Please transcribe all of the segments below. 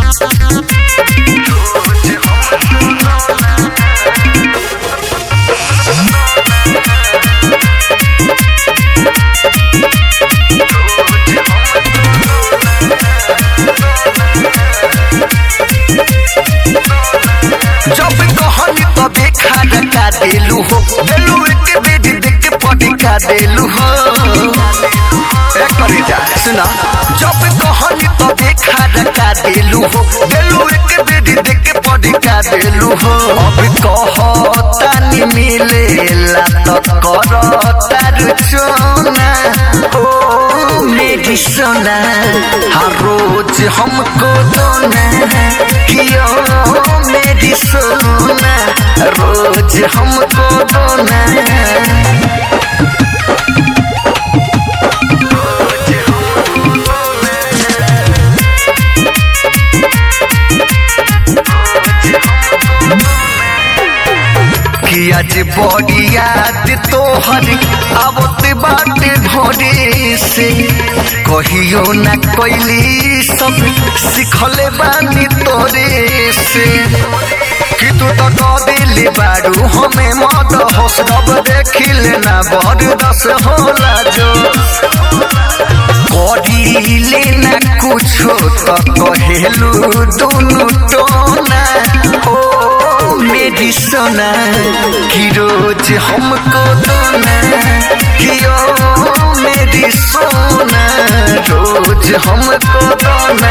जब कहनी तबे खाना का देलू हो देलू एक बेटी देख के पटी का देलू हो एक करी जा सुना जब कहनी तबे खाना का देलू हो देलू एक बेटी देख के पटी का देलू हो अब कहतानी मिलेला तो करता रुचोना ओ मेरी सोना हर रोज हमको दोना कियो मेरी सोना रोज हमको दोना कि आज बड़ी याद तोहर आवत बाटे भोरे से कहियो न कैली सब सिखले बानी तोरे से कि तू तो कह दिली बारू हमें मत होश रब देखिले ना बड़ दस होला जो करिले ना कुछो तो कहेलू दुनु टोना ओ मेरी सोना कि रोज हमको दोना कि ओ मेरी सोना रोज हमको दोना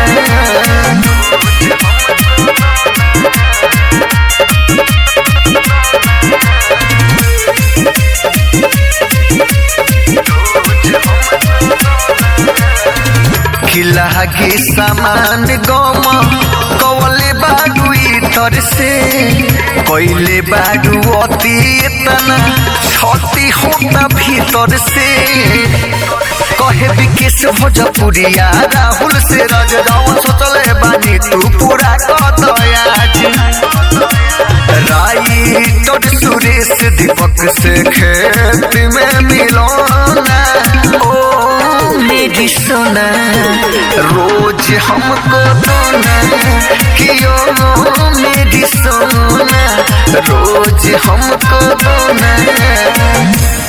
खिला के सामान गम कवले बाडू तर से कैले बाडू अति इतना छती होता भीतर से कहे विकेश भोजपुरिया राहुल से रज रावण सोचले बानी तू पूरा कर आज राइटर सुरेश दीपक से खेत में मिलोना ओ मेरी सोना रोज हमको दोना कियो मेरी सोना रोज हमको दोना